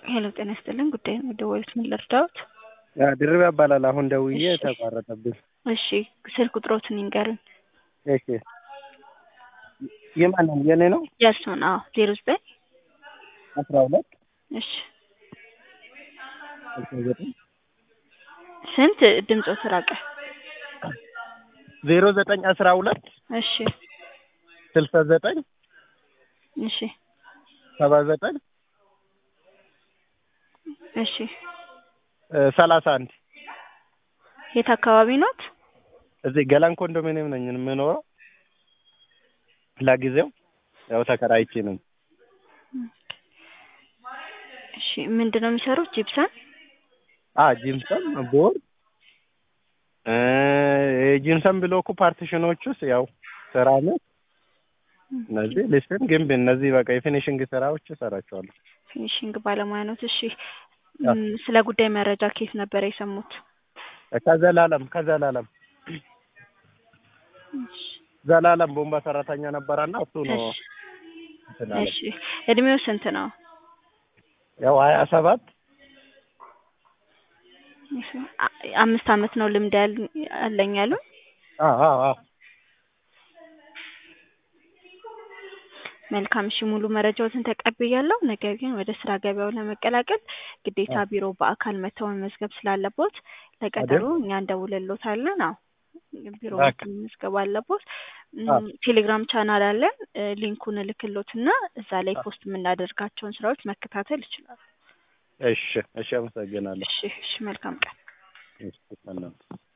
ሄሎ ጤና ይስጥልን። ጉዳይ ነው የደወሉት፣ ምን ልርዳዎት? ድርብ ያባላል። አሁን ደውዬ እሺ። ተቋረጠብኝ። እሺ ስልክ ቁጥሮትን ይንገሩኝ። እሺ የማንን የኔ ነው? የእርስዎን? አዎ ዜሮ ዘጠኝ አስራ ሁለት እሺ ስልሳ ዘጠኝ ስንት ድምፆ ተራቀ? ዜሮ ዘጠኝ አስራ ሁለት እሺ ስልሳ ዘጠኝ እሺ ሰባ ዘጠኝ እሺ ሰላሳ አንድ የት አካባቢ ኖት? እዚህ ገላን ኮንዶሚኒየም ነኝ የምኖረው። ለጊዜው ያው ተከራይቼ ነው። እሺ ምንድን ነው የሚሰሩት? ጂፕሰን አ ጂምሰን ቦርድ እ የጂምሰን ብሎኩ ፓርቲሽኖች ውስጥ ያው ስራ ነው። እነዚህ ሊስትን ግንብ እነዚህ በቃ የፊኒሽንግ ስራዎች እሰራቸዋለሁ። ፊኒሽንግ ባለሙያ ኖት። እሺ አዎ። ም፣ ስለ ጉዳይ መረጃ ከየት ነበር የሰሙት? ከዘላለም ከዘላለም እሺ ዘላለም ቦምባ ሰራተኛ ነበረና እሱ ነው እሺ እንትን አለ። እሺ እድሜው ስንት ነው? ያው ሀያ ሰባት እሺ፣ አ- አምስት አመት ነው ልምድ ያል- አለኝ ያሉ። አ አ አ መልካም እሺ፣ ሙሉ መረጃዎትን ተቀብያለሁ። ነገር ግን ወደ ስራ ገበያው ለመቀላቀል ግዴታ ቢሮ በአካል መተው መመዝገብ ስላለቦት ለቀጠሮ እኛ እንደውልሎታለን። አዎ ቢሮ በቃ። መተው መመዝገብ አለቦት። ም፣ አዎ። ቴሌግራም ቻናል አለን። እ፣ ሊንኩን እልክሎትና እዛ ላይ አዎ። ፖስት የምናደርጋቸውን ስራዎች መከታተል ይችላሉ። እሺ እሺ፣ አመሰግናለሁ። እሺ እሺ፣ መልካም ቀን። እሺ ሰላም